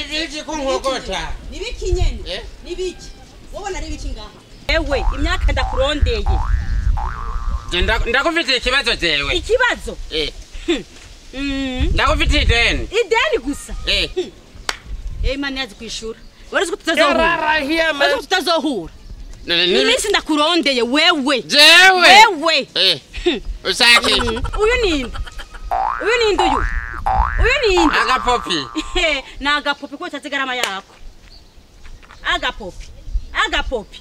nibiki kunkokota nibiki nyene Eh? nibiki wowe nari biki ngaha ewe imyaka ndakurondeye Je, nda- ndakufitiye ikibazo jewe ikibazo Eh, Mm, ndakufitiye ideni ideni gusa Eh, Eh, imana yazi kwishura wari ko tutazohura yararahia wari ko tutazohura None nibi- iminsi ndakurondeye wewe jewe wewe Eh, usake Mm, uyu ninde uyu ninde uyu uyu ninde agapopi ni agapopi ko utazi garama yako agapopi agapopi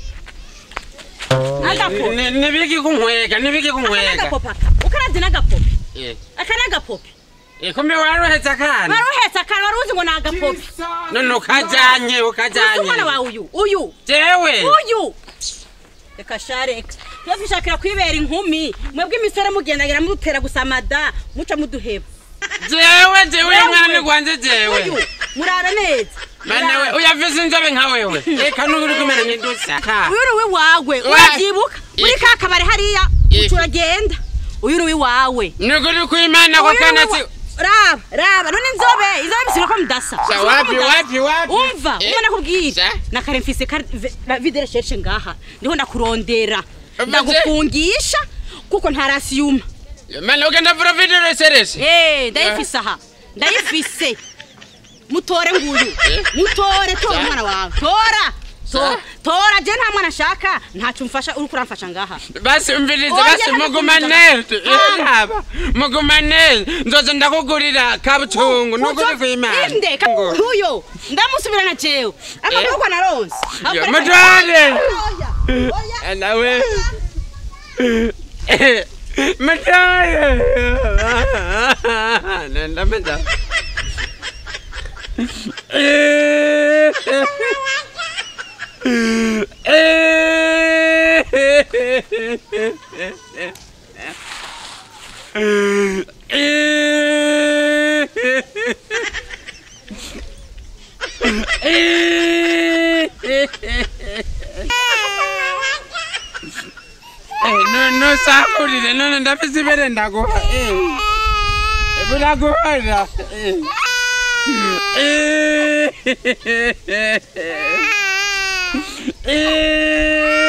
agapopi Ni- nibiki kunkwega nibiki aka kunkwega n'agapopi aka ukaravye n'agapopi Eh, aka n'agapopi eh, kumbe waruhetse akana wari uhetse akana wari uzi ngo ni agapopi none ukajanye uzi umwana ukajanye wawe uyu uyu jewe uyu reka sha reka iyo twishakira kwibera inkumi mwebwe imisore mugendagira mudutera gusamada muca muduheba jewe jewe uyu mwana Wewe. ni gwanje uyu jewe murara neza mana we uyafise inzobe nka wewe eka nuri kumera nk'idusa uyu ni uwiwawe Wa- urabyibuka muri Iki. ka kabari hariya Iki. uca uragenda uyu ni uwiwawe nukuri kwimana ko Uyu ni kana uwi- si raba raba none inzobe inzobe bisubira ko mudasa Sa, Bisubira ko wapi, mudasa. wapi, wapi? umva Eh. umwe nakubwira Sa. na kare mfise kar- ve- la videre sheshe ngaha ndiho ndakurondera Maze- ndagufungisha kuko ntarasiyuma mana ugenda vura video reserese Eh, ndayifise aha ndayifise mutore nguyu mutore tora umwana wawe tora tora tora je nta mwana ashaka ntacyo umfasha uriko uramfasha ngaha basi umvirize Oya, basi ntabwo mugumane kumva. aba mugumane nzoza ndakugurira kabutungu nukuri kwimana inde ka- uyo ndamusubirana jewe akaboko naronse Yo, mutware Oya, oya. nawe mutware nenda menda nosakulile none ndafise ibere ndaguha bulaguhora Eh.